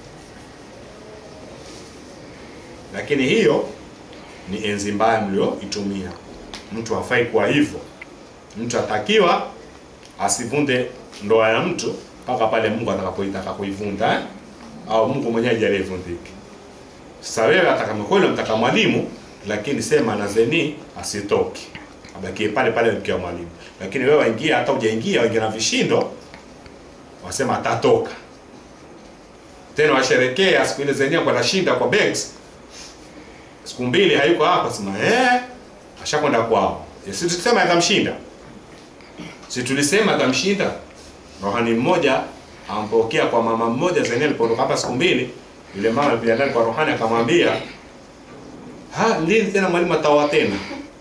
Lakini hiyo ni enzi mbaya mlioitumia. Mtu hafai kuwa hivyo. Mtu atakiwa asivunde ndoa ya mtu mpaka pale Mungu atakapoitaka kuivunda eh? au Mungu mwenyewe ajalie ivundike. Sasa wewe hata kama kweli unamtaka mwalimu, lakini sema na zeni asitoke, abakie pale pale mke wa mwalimu. Lakini wewe waingia, hata hujaingia, waingia na vishindo, wasema atatoka tena, washerekea siku ile zenia kwa nashinda kwa banks siku mbili hayuko hapa, sema eh, ashakwenda kwao. Si tulisema atamshinda, si tulisema atamshinda. Rohani mmoja ampokea kwa mama mmoja zenia, alipoondoka hapa siku mbili, yule mama alipiga ndani kwa Rohani akamwambia, ha, lini tena mwalimu ataoa tena?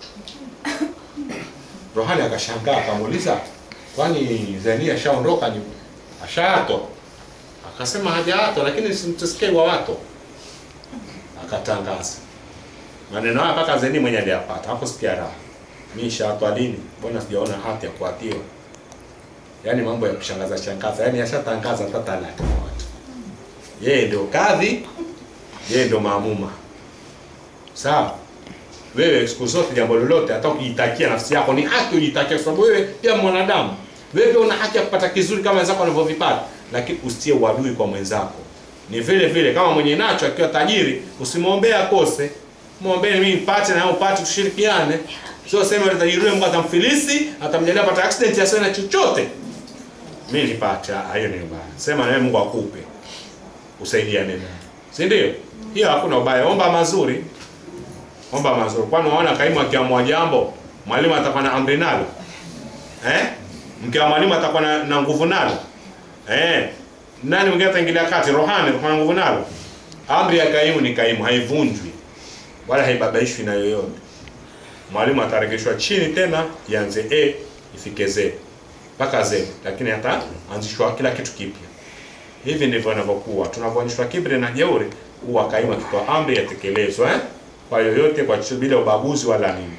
Rohani akashangaa akamuuliza, kwani Zenia ashaondoka ni ashaatwa? Akasema hajaatwa, lakini simtusikie wa watu. Akatangaza maneno haya mpaka Zeni mwenye aliyapata hapo, sikia raha. Mimi shaatwa lini? Mbona sijaona hati ya kuatiwa? Yaani mambo ya kushangaza shangaza, yaani ashatangaza hata talaka kwa watu. Yeye ndio kadhi, yeye ndio maamuma. Sawa? wewe siku zote jambo lolote hata ukijitakia nafsi yako ni haki ujitakia kwa sababu wewe pia mwanadamu wewe pia una haki ya kupata kizuri kama wenzako wanavyovipata lakini usitie uadui kwa mwenzako ni vile vile kama mwenye nacho akiwa tajiri usimwombee akose mwombee mimi nipate na wewe upate tushirikiane sio sema yule tajiri yule Mungu atamfilisi atamjalia pata accident asiwe na chochote mimi nipate ah, hiyo ni mbaya sema na wewe Mungu akupe usaidiane naye si ndio hiyo hakuna ubaya omba mazuri omba mazuri kwani unaona kaimu akiamua jambo mwalimu atakuwa na amri nalo eh mke wa mwalimu atakuwa na, na nguvu nalo eh nani mwingine ataingilia kati rohani atakuwa na nguvu nalo amri ya kaimu ni kaimu haivunjwi wala haibabaishwi na yoyote mwalimu ataregeshwa chini tena ianze a ifike z mpaka z lakini hataanzishwa kila kitu kipya hivi ndivyo inavyokuwa tunavyoonyeshwa kibri na jeuri huwa kaimu akitoa amri yatekelezwa eh? kwa yoyote kwa chochote bila ubaguzi wala nini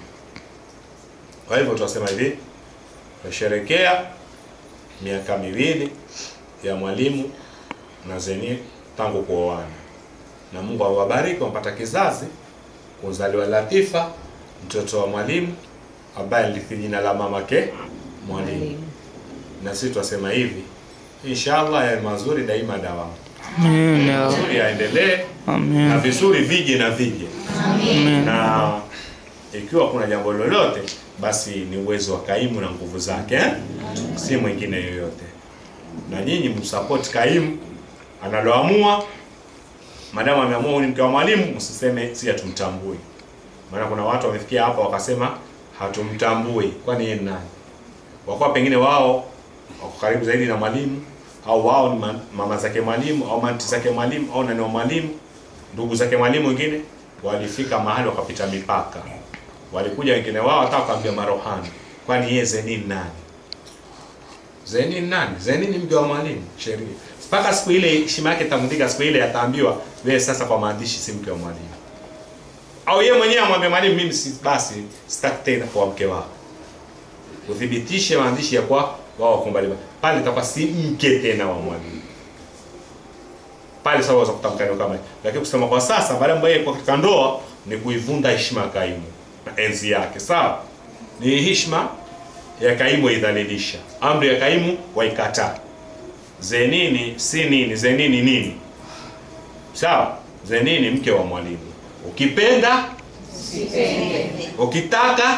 kwa hivyo tunasema hivi tunasherekea miaka miwili ya mwalimu na zeni tangu kuoana na mungu awabariki wampata kizazi kuzaliwa latifa mtoto wa mwalimu ambaye alithi jina la mamake mwalimu na sisi tunasema hivi inshallah ya mazuri daima dawamu Amen ya Rabbi. mazuri yaendelee na Amen. vizuri vije na vije Amen. na ikiwa kuna jambo lolote basi ni uwezo wa kaimu na nguvu zake eh? si mwingine yoyote na nyinyi msupport kaimu analoamua madamu ameamua huyu ni mke wa mwalimu msiseme si hatumtambui maana kuna watu wamefikia hapa wakasema hatumtambui kwani yeye ni nani wakuwa pengine wao wako karibu zaidi na mwalimu au wao ni ma- mama zake mwalimu au manti zake mwalimu au nani wa mwalimu ndugu zake mwalimu wengine walifika mahali wakapita mipaka walikuja wengine wao hata wakaambia marohani kwani yeye Zeni ni nani Zeni ni nani Zeni ni mke wa mwalimu sheria mpaka siku ile heshima yake itamdika siku ile ataambiwa wewe sasa kwa maandishi si mke wa mwalimu au yeye mwenyewe amwambie mwalimu mimi si basi sitaki tena kuwa mke wako uthibitishe maandishi ya kwa wao wakumbali pale itakuwa si mke tena wa mwalimu pale sasa waweza kutamka neno kama hilo. lakini kusema kwa sasa baada ya yeye kwa katika ndoa ni kuivunda heshima ya kaimu na enzi yake sawa ni heshima ya kaimu waidhalilisha amri ya kaimu waikataa zenini si nini zenini nini sawa zenini mke wa mwalimu ukipenda ukitaka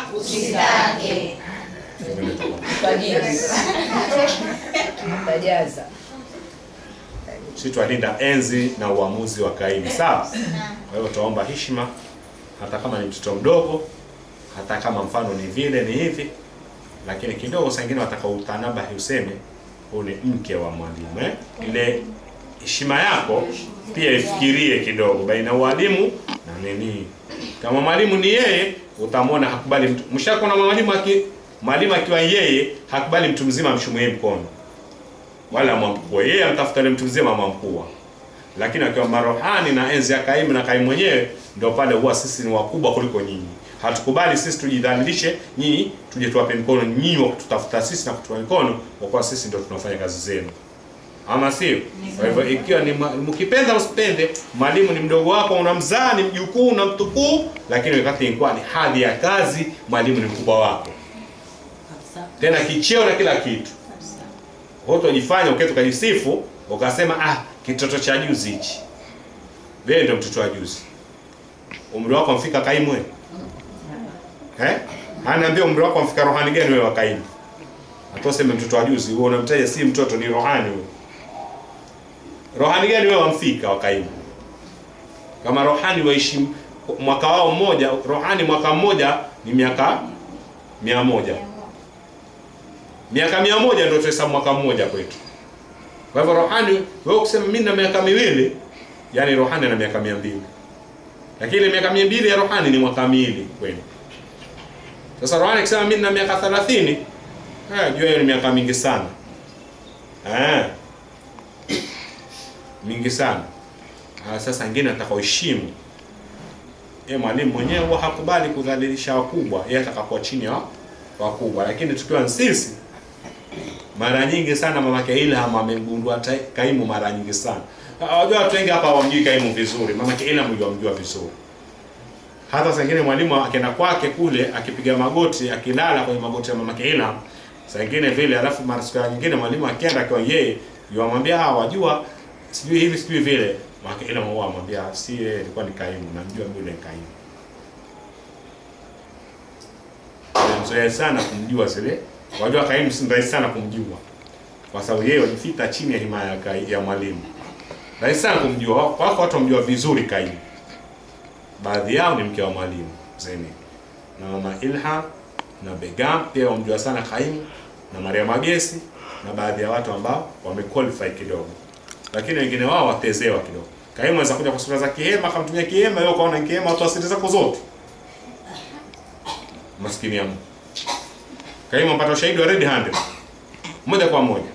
Tajaza. sisi twalinda enzi na uamuzi wa kaimu sawa kwa hivyo tuomba heshima hata kama ni mtoto mdogo hata kama mfano ni vile ni hivi lakini kidogo saa ingine watakautanabahi useme huu ni mke wa mwalimu eh? ile heshima yako pia ifikirie kidogo baina ya ualimu na nini kama mwalimu ni yeye utamwona hakubali mtu mshakona mwalimu aki mwalimu akiwa yeye hakubali mtu mzima amshumuie mkono wala mwamkua yeye amtafuta yule mtu mzima mwamkua lakini akiwa marohani na enzi ya kaimu na kaimu mwenyewe ndio pale huwa sisi ni wakubwa kuliko nyinyi hatukubali sisi tujidhalilishe nyinyi tuje tuwape mkono nyinyi wa kututafuta sisi na kutupa mikono kwa kuwa sisi ndio tunafanya kazi zenu ama sio kwa hivyo ikiwa ni ma- mkipenda usipende mwalimu ni mdogo wako unamzaa ni mjukuu na mtukuu lakini wakati ilikuwa ni hadhi ya kazi mwalimu ni mkubwa wako tena kicheo na kila kitu hutojifanya uketi ukajisifu ukasema ah kitoto cha juzi hichi wewe ndio mtoto wa juzi umri wako mfika kaimu wewe eh anaambia umri wako mfika rohani gani wewe wa kaimu hata useme mtoto wa juzi wewe unamtaja si mtoto ni rohani wewe rohani gani wewe wamfika wa kaimu kama rohani waishi mwaka wao mmoja rohani mwaka mmoja ni miaka mia moja miaka mia moja ndio tuhesabu mwaka mmoja kwetu. Kwa hivyo rohani, wewe ukisema mimi na miaka miwili, yani rohani ana miaka mia mbili, lakini ile miaka mia mbili ya rohani ni mwaka miwili kwenu. Sasa rohani akisema mimi na miaka thelathini, eh, jua hiyo ni miaka mingi sana eh, mingi sana. Ah, sasa ingine atakaoheshimu yeye mwalimu mwenyewe huwa hakubali kudhalilisha wakubwa, yeye atakakuwa chini ya wakubwa, lakini tukiwa ni sisi mara nyingi sana mamake Ilham amegundua ta- kaimu mara nyingi sana. Ah, Wajua watu wengi hapa hawamjui kaimu vizuri, mamake Ilham ndio amjua vizuri. hata saa ingine mwalimu akienda kwake kule akipiga magoti akilala kwenye magoti ya mamake Ilham saa ingine vile, alafu mara siku nyingine mwalimu akienda akiwa yeye yuamwambia ah, wajua sijui hivi sijui vile, mamake Ilham huwa amwambia si yeye, ilikuwa ni kaimu, namjua yule ni kaimu. Mzoea sana kumjua zile, wajua kaimu si rahisi sana kumjua kwa sababu yeye wajifita chini ya himaya ya, kai- ya mwalimu. Rahisi sana kumjua, wako wako watu wamjua vizuri kaimu baadhi yao ni mke wa mwalimu Zeni na mama Ilha na Begam pia wamjua sana Kaimu na Maria Magesi na baadhi ya watu ambao wamequalify kidogo, lakini wengine wao watezewa kidogo. Kaimu anaweza kuja kwa sura za kihema, akamtumia kihema, wewe ukaona ni kihema, watu asiri zako zote. Maskini ya Mungu. Kaimu ampata ushahidi wa red handed moja kwa moja.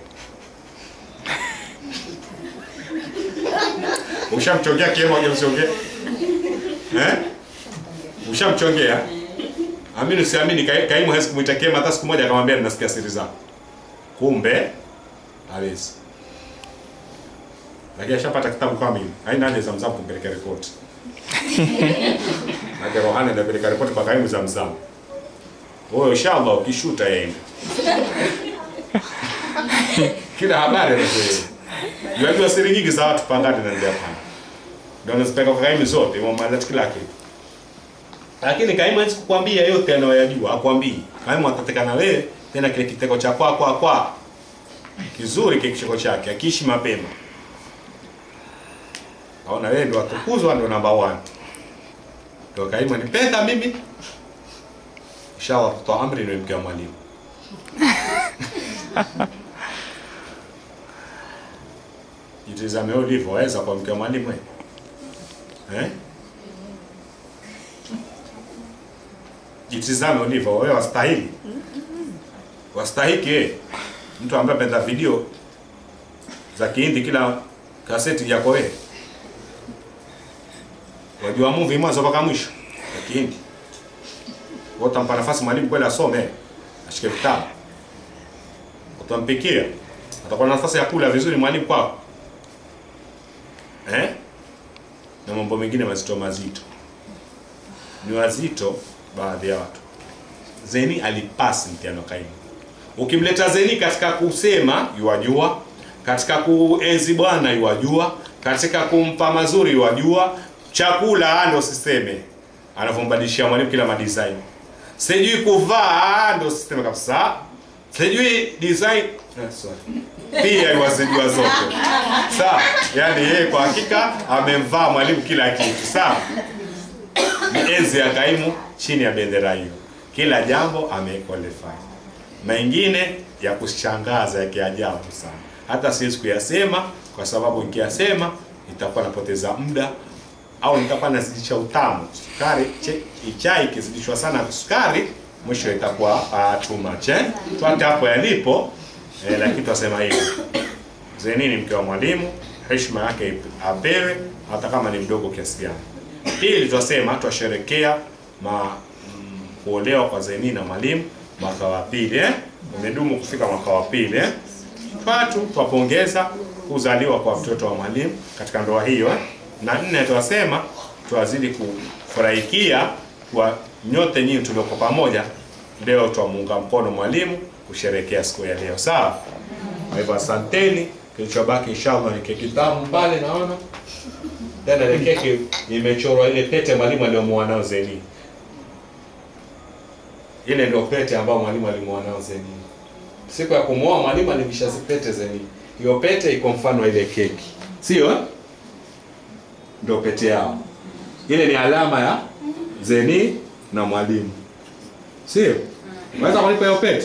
Ushamchongea kihema, hujamchongea Eh? Ushamchongea? Amini usiamini, Kai- Kaimu hawezi kumwita Kema hata siku moja akamwambia ninasikia siri zako. Kumbe hawezi. Lakini ashapata kitabu kama hili. Haina haja za mzamu kumpeleka ripoti. Na Rohani anapeleka ripoti kwa Kaimu za mzamu. Wewe inshallah ukishuta yeye. Kila habari anatoa. Unajua siri nyingi za watu pangani na ndio hapana ndio anazipeleka kwa Kaimu zote, imemaliza kila kitu. Lakini Kaimu hawezi kukwambia yote anayoyajua, hakwambii. Kaimu atateka na wewe tena kile kiteko cha kwa kwa kwa kizuri kile kicheko chake, akiishi mapema. Aona wewe ndio atukuzwa, ndio namba 1. Ndio Kaimu anipenda mimi. Inshallah tutoa amri ndio mke wa mwalimu. Jitizame wewe ulivyoweza kwa mke wa mwalimu wewe. Eh? Jitizame ulivyo wewe wastahili. Wastahiki eh. Mtu ambaye apenda video za Kihindi kila kaseti yako wewe. Wajua movie mwanzo mpaka mwisho ya Kihindi. Wote utampa nafasi mwalimu kweli asome, ashike vitabu. Utampikia. Atakuwa na nafasi ya kula vizuri mwalimu kwako. Eh? na mambo mengine mazito mazito. Ni wazito baadhi ya watu. Zeni alipasi mtihani wa Kaimu. Ukimleta Zeni katika kusema yuwajua, katika kuenzi Bwana yuwajua, katika kumpa mazuri yuwajua, chakula ndio siseme, anavyombadilishia mwalimu kila madesign. Sijui kuvaa ndio siseme kabisa. Sijui design eh, sorry. Pia yuwazijua zote. Sawa, yani yeye kwa hakika amemvaa mwalimu kila kitu. Sawa, ni enzi ya Kaimu chini ya bendera hiyo, kila jambo amequalify. Mengine ya kushangaza ya kiajabu sana, hata siwezi kuyasema kwa sababu nikiyasema nitakuwa napoteza muda au nitakuwa nazidisha utamu. Sukari che- chai ikizidishwa sana sukari, mwisho itakuwa uh, too much eh? Tuate hapo yalipo eh, lakini twasema hivi Zeni ni mke wa mwalimu, heshima yake apewe hata kama ni mdogo kiasi gani. Pili, twasema twasherekea ma mm, kuolewa kwa Zeni na mwalimu mwaka wa pili eh? Umedumu kufika mwaka wa pili eh? Tatu, twapongeza kuzaliwa kwa mtoto wa mwalimu katika ndoa hiyo eh? Na nne, twasema twazidi kufurahikia kwa nyote nyinyi tulioko pamoja leo, twamuunga mkono mwalimu kusherekea siku ya leo, sawa? Kwa hivyo asanteni. Kilichobaki inshallah ni keki tamu pale, naona tena ile keki imechorwa ile pete mwalimu aliyomuoa nao Zeni. Ile ndio pete ambayo mwalimu alimuoa nao Zeni. Siku ya kumuoa mwalimu alivisha zipete Zeni. Hiyo pete iko mfano wa ile keki, sio eh? Ndio pete yao. Ile ni alama ya Zeni na mwalimu, sio? Unaweza kunipa hiyo pete?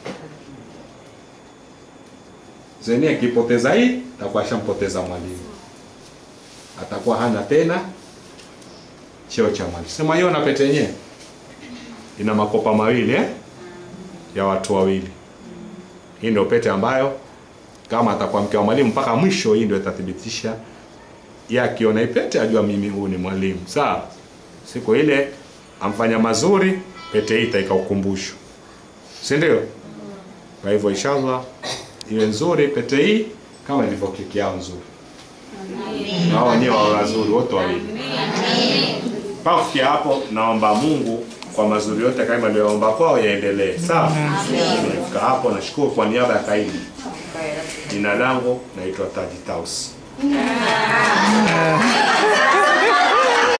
Zeni akipoteza hii atakuwa ashampoteza mwalimu, atakuwa hana tena cheo cha mwalimu. Sema hiyo na pete yenyewe ina makopa mawili eh? ya watu wawili. Hii ndio pete ambayo kama atakuwa mke wa mwalimu mpaka mwisho, hii ndio itathibitisha yeye akiona hii pete ajua mimi huyu ni mwalimu. Sawa, siku ile amfanya mazuri, pete hii itaika ukumbusho, si ndio? Kwa hivyo inshallah iwe nzuri pete hii kama ilivyo keki yao nzuri, na wao wenyewe wawe wazuri wote wawili. mpaka kufikia hapo, naomba Mungu kwa mazuri yote kama aliyoomba kwao yaendelee. Sawa, nimefika hapo, nashukuru kwa niaba ya Kaini. Jina langu naitwa Taji Taus.